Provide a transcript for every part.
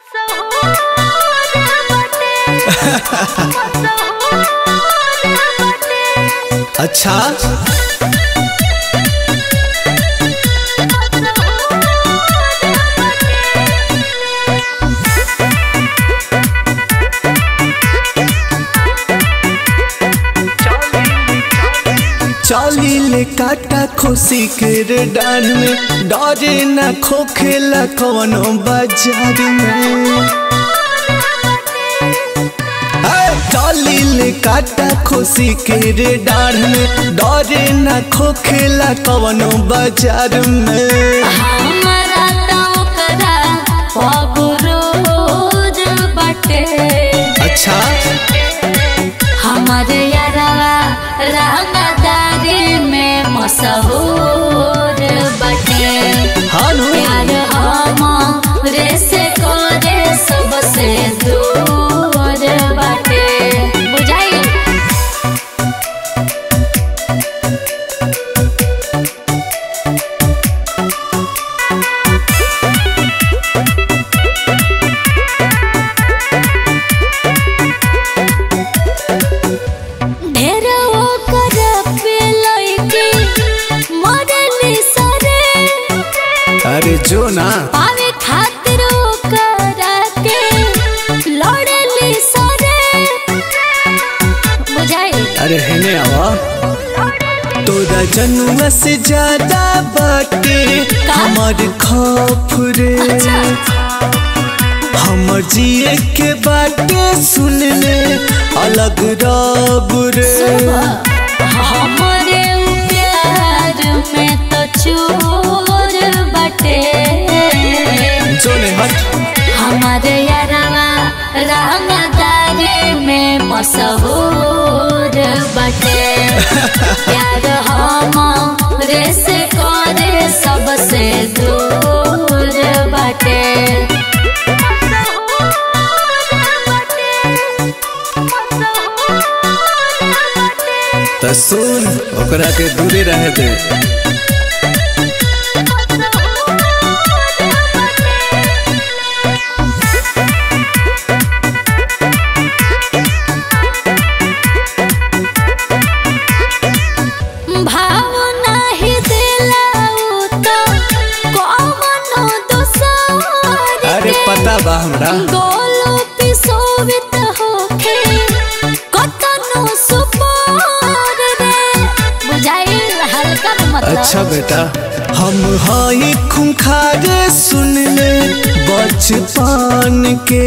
अच्छा चली ले काटा खोसी के रे डान में डरे ना खोखेला कवनो बाजार में ए, चली ले काटा खोसी के रे डाढ़ में डरे ना खोखेला कवनो बाजार में हमरा त ओकरा पगरोज बाटे अच्छा हमर यारवा रंगदारी में मशहूर बाटे हाँ नु प्यार हमरे से करे सबसे दूर बाटे बुझाई ढेर ओकर पे लइके मरली सरे अरे जो ना पावे खातिर ओकरा के लड़ली सरे बुझाई अरे हेने आवा तोरा जनुआ से ज्यादा बाटे हमर खौफ रे हमर जिए के बाटे सुन ले अलग रब रे हमरे प्यार में तो चोर बटे जो ने हट हमारे यारवा रंगदारी में मशहूर बटे प्यार हमरे से करे सबसे दूर बटे त सुन ओकरा के दूरे रहे दे भाव नाही दिला तो कौनो दोसर अरे पता बा हमरा गोलो पिसोवित होखे कतनो सुपोर रे बुझाई हल्का न मतलब अच्छा बेटा हम हई खुंखार सुन ले बचपन के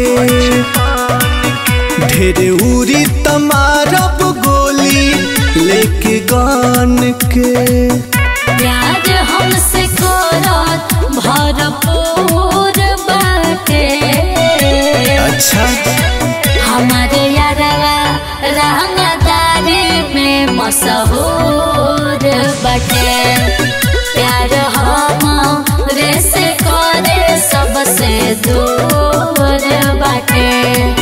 ढेरे उरी तमारब गोली लेके गान के प्यार हमसे करत भरपूर बाटे अच्छा हमारे यारवा रंगदारी में मशहूर बटे प्यार हमरे से करे सबसे दूर बाटे